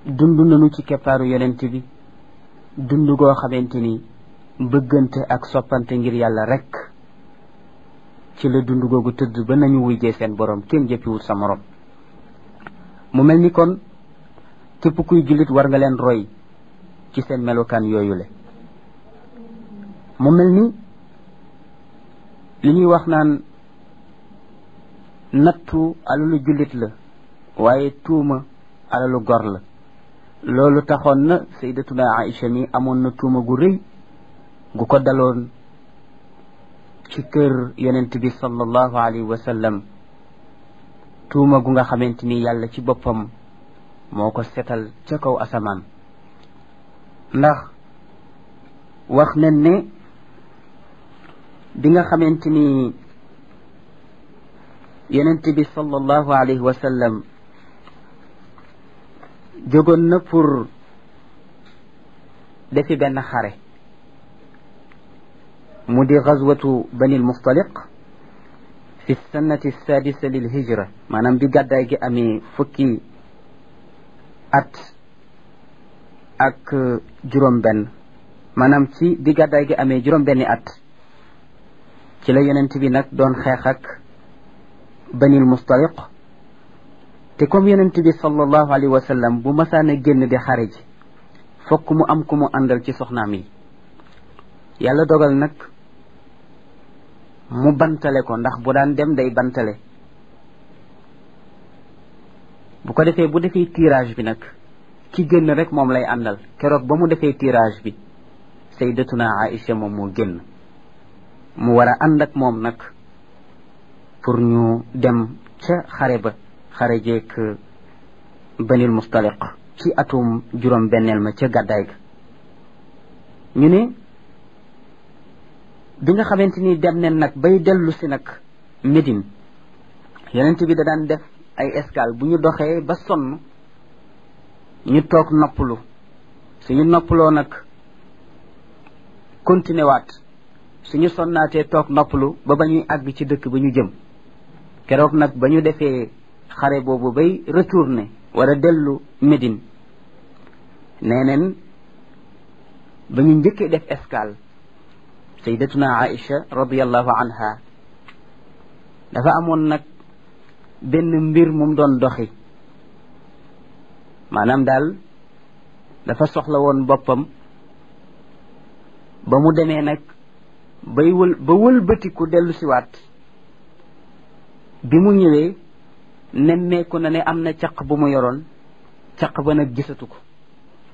dund nañu ci keppaaru yonent bi dund goo xamante ni bëggante ak soppante ngir yàlla rekk ci la dund googu tëdd ba nañu wujjee seen borom kenn jëppiwul sa morom mu mel ni kon képp kuy jullit war nga leen roy ci seen melokaan yooyu le mu mel ni li ñuy wax naan nattu alalu jullit la waaye tuuma alalu gor la loolu taxoon na sayyidatuna Aïcha mi amoon na tuuma gu rëy gu ko daloon ci kër yonent bi sallallahu alayhi wa sallam tuuma gu nga xamante ni yàlla ci boppam moo ko setal ca kaw asamaan ndax wax nañ ne bi nga xamante ni yonent bi sallallahu alayhi wa sallam jógoon na pour defi benn xare mu di gazwatu bani almustaliq fi sannati sadisa lil hijra maanaam bi gàddaay gi amee fukki at ak juróom benn maanaam ci bi gàddaay gi amee juróom benni at ci la yonent bi nag doon xeex ak banil mustaliq te comme yonent bi sallallahu alayhi wa sallam bu masaana génn di xare ji fokk mu am ku mu àndal ci soxnaam yi yàlla dogal nag mu bantale ko ndax bu daan dem day bantale bu ko defee bu defee tirage bi nag ki génn rek moom lay àndal keroog ba mu defee tirage bi sayyidatuna Aïcha moom moo génn mu war a ànd ak moom nag pour ñu dem ca xare ba xare jeek banil mustaliq ci atum juróom benneel ma ca gàddaay ga ñu ne bi nga xamante ni dem nen nag bay dellu si nag Médine yonent bi da daan def ay escale bu ñu doxee ba sonn ñu toog noppalu suñu noppaloo nag continué waat suñu sonnaatee toog noppalu ba ba ñuy àgg ci dëkk ba ñu jëm keroog nag ba ñu defee xare boobu bay retourné wala dellu Médine nee neen ba ñu njëkkee def escale sayyidatuna Aïcha radiyallahu anha dafa amoon nag benn mbir mum doon doxi maanaam daal dafa soxla woon boppam ba mu demee nag bay wël ba wëlbatiku dellu siwaat bi mu ñëwee nemmeeku na ne am na caq bu mu yoroon caq ba nag gisatu ko